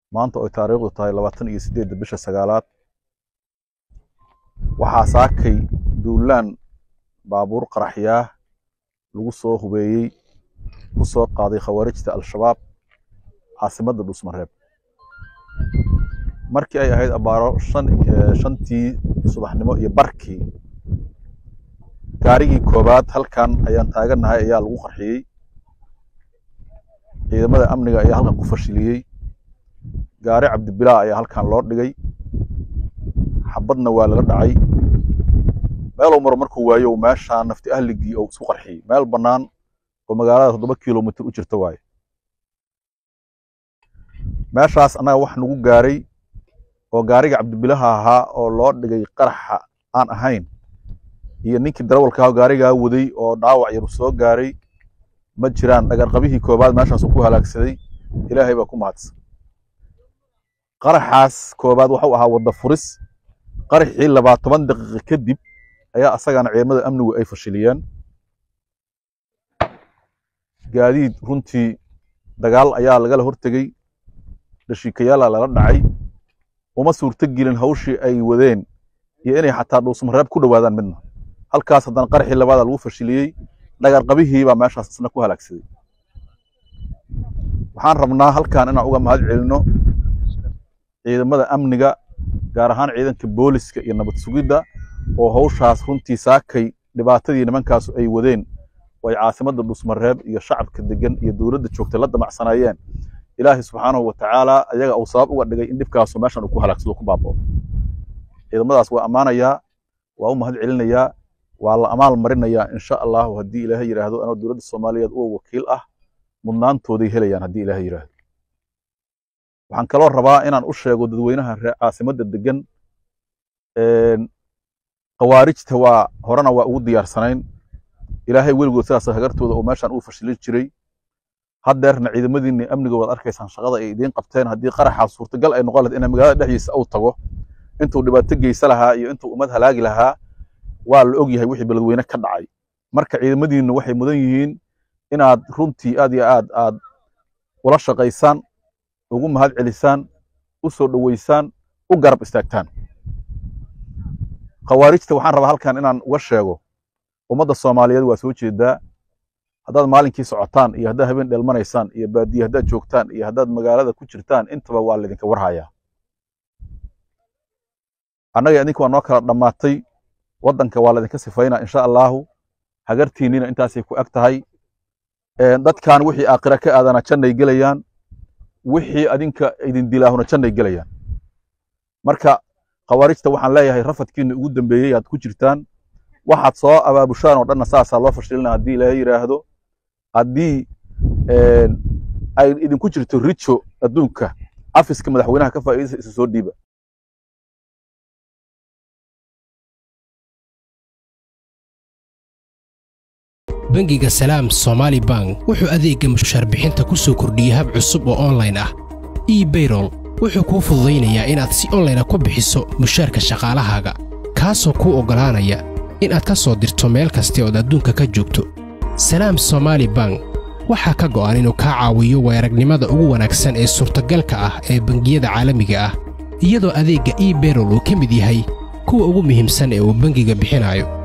maanta oy taariikhdu tahay labaatan iyo siddeedda bisha sagaalaad waxaa saakay duulaan baabuur qaraxyaah lagu soo hubeeyey ku soo qaaday khawaarijta al-shabaab caasimadda dhuusmareeb markii ay ahayd abaaro shan shantii subaxnimo iyo barkii gaarigii koobaad halkan ayaan taagannahay ayaa lagu qarxiyey ciidamada amniga ayaa halkan ku fashiliyey gaari cabdibilaa ayaa halkan loo dhigay xabadna waa laga dhacay meeluu maro markuu waayo meeshaa nafti ahligii oo isku qarxiyey meel bannaan oo magaalada toddoba kilomitr u jirta waaye meeshaas annaga wax nagu gaaray oo gaariga cabdibilaha ahaa oo loo dhigay qaraxa aan ahayn iyo ninkii darawalka ah gaarigaa waday oo dhaawac yar soo gaaray ma jiraan dhagarqabihii koobaad meeshaasuu ku halaagsaday ilaahay baa ku mahadsan qaraxaas koobaad waxuu ahaa wadda furis qaraxii labaa toban daqiiqa kadib ayaa asagana ciidamada amnigu ay fashiliyeen gaadiid runtii dagaal ayaa lagala hortegey dhashiikayaala lala dhacay uma suurto gelin hawshii ay wadeen iyo inay xataa dhuusmareeb ku dhowaadaan midna halkaas haddana qaraxii labaada lagu fashiliyey dhagarqabihii baa meeshaas isna ku halaagsaday waxaan rabnaa halkan inaan uga mahad celinno ciidamada amniga gaar ahaan ciidanka booliska iyo nabad sugidda oo hawshaas runtii saakay dhibaatadii nimankaasu ay wadeen oo ay caasimadda dhuusmareeb iyo shacabka degan iyo dowladda joogtay la damacsanaayeen ilaahay subxaanahu wa tacaala ayaga uu sabab uga dhigay in dhibkaasu meeshan uu ku halaagsado ku baabao ciidamadaas waa ammaanayaa waa u mahad celinayaa waa la amaal marinayaa insha allahu haddii ilaahay yidhaahdo anoo dowladda soomaaliyeed uga wakiil ah mudnaantooday helayaan haddii ilaahay yidhaahdo waxaan kaloo rabaa inaan u sheego dadweynaha ree caasimadda degan khawaarijta waa horena waa ugu diyaarsanayn ilaahay weligood sidaas hagartooda oo meeshan uu fashilin jiray haddeerna ciidamadiinni amniga waad arkaysaan shaqada ay idiin qabteen haddii qaraxaa suurtagal ay noqon lahayd in magaalada dhexdiisa uu tago intuu dhibaato geysa lahaa iyo intuu ummad halaagi lahaa waa la og yahay wixii beledweyne ka dhacay marka ciidamadiinnu waxay mudan yihiin inaad runtii aad iyo aad aad ula shaqaysaan ugu mahad celisaan u soo dhoweysaan u garab istaagtaan khawaarijta waxaan rabaa halkan inaan uga sheego ummadda soomaaliyeed waa soo jeedaa haddaad maalinkii socotaan iyo haddaad habeen dheelmanaysaan iyo baadiye haddaad joogtaan iyo haddaad magaalada ku jirtaan intaba waa laydinka warhayaa annaga idinka waa noo kala dhammaatay waddanka waa laydinka sifaynaa insha allaahu hagartiinnina intaasay ku eg tahay dadkan wixii aakhira ka aadana jannay gelayaan wixii adinka idin dilaahuna jannay gelayaan marka khawaarijta waxaan leeyahay rafadkiinna ugu dambeeyey aad ku jirtaan waxaad soo abaabushaan oo dhanna saasaa loo fashilina haddii ilaahay yidhaahdo haddii ay idinku jirto rijo adduunka cafiska madaxweynaha ka faa'iidaysa isa soo dhiiba bangiga salaam somaali bank wuxuu adeegga mushaar bixinta ku soo kordhiyey hab cusub oo onlayn ah ebayrol wuxuu kuu fududaynayaa inaad si onlayna ku bixiso mushaarka shaqaalahaaga kaasoo kuu oggolaanaya inaad ka soo dirto meel kasta ood adduunka ka joogto salaam somaali bank waxaa ka go'an inuu kaa caawiyo weeragnimada ugu wanaagsan ee suurtagalka ah ee bangiyada caalamiga ah iyadoo adeegga ebayrol uu ka mid yahay kuwa ugu muhiimsan ee uu bangiga bixinayo